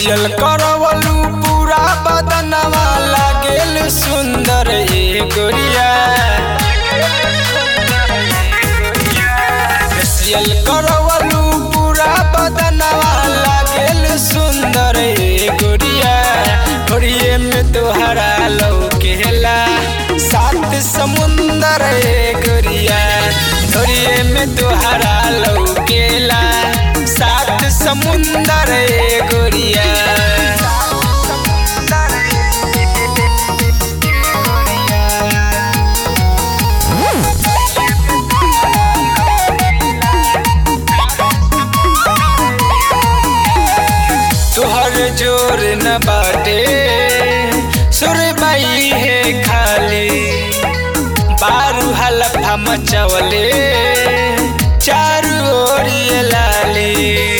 facial करवलू पूरा बदनवा लागेल सुंदर ए गोरिया फेसियल करवलू पूरा बदनवा लागेल सुंदर ए गोरिया गोरिये में तोहरा लौकेला सात समुंदर ए गोरिया गोरिये में तोहरा लौकेला सात समुंदर ए गोरिया तोहर जोर न बाटे सुरबाई है खाली बारू हलफा मचवले चारू ओरिए लाली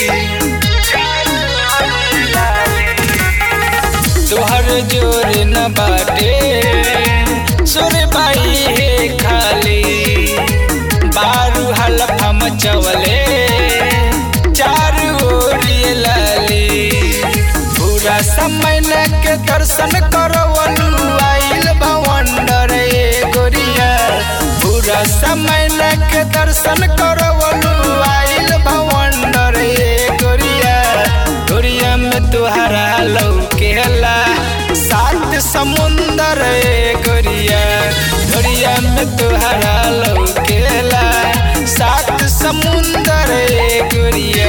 तोहर जोर न बाटे सुरबाई है खाली बारू हलफा मचवले चारू ओरिए लाली पूरा समय के दर्शन करवलू आइल भवंडर ए गोरिया पूरा समय के दर्शन करवलू आइल भवंडर ए गोरिया गोरिया में तुहरा लौकेला सात समुंदर ए गोरिया गोरिया में तुहरा लौकेला सात समुंदर ए गोरिया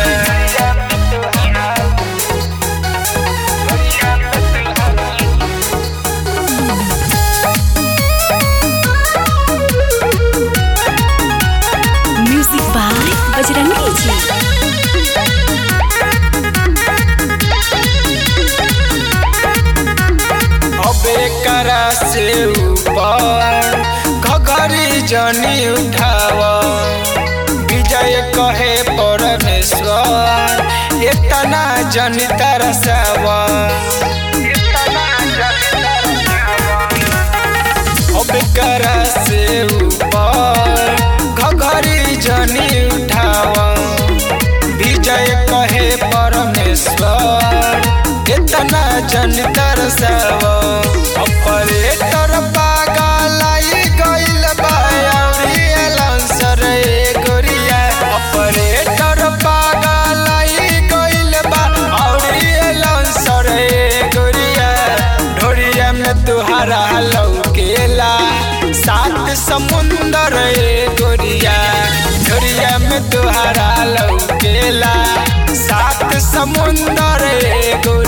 म्यूजिक बाय बजरंगी जी अबे करा से ऊपर घघरी जनी उठाव विजय कहे परमेश्वर इतना जनी तरसाव अबे करा से ऊपर घघरी जनी उठाव विजय कहे परमेश्वर इतना जन तरसाव ऑपरेटर पागल आई गइल बा अउरी एलांसर ए गोरिया ऑपरेटर पागल आई गइल बा अउरी एलांसर ए गोरिया ढोरिया में तुहरा लौकेला सात समुंदर ए गोरिया ढोरिया में तुहरा लौकेला सात समुंदर ए गोरिया